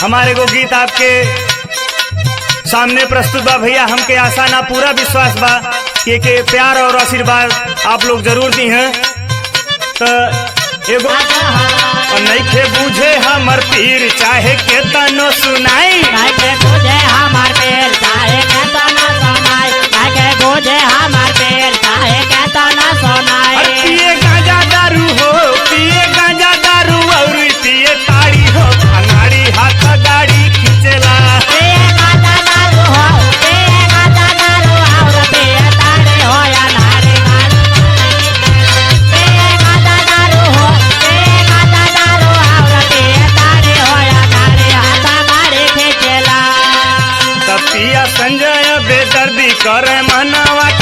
हमारे को गीत आपके सामने प्रस्तुत बा भैया हमके आशा ना पूरा विश्वास बा कि के प्यार और आशीर्वाद आप लोग जरूर दी हैं तो एगो और नइखे बूझे हमर पीर चाहे के तनो सुनाई काहे के गोजे हमार पेड़ काहे के तना सोनाई काहे के गोजे हमार पेड़ काहे के तना और सोनाई पिए गांजा दारू हो पिए गांजा दारू और पिए ताड़ी हो अनाड़ी हाथ गाड़ी खींचेला पिए गाता दारू हो पिए गाता दारू और पिए ताड़े हो या नारे गाल पिए गाता दारू हो पिए गाता दारू और पिए ताड़े हो या नारे हाथा गाड़ी खींचेला तब पिया संजय बेदर्दी करे मनवा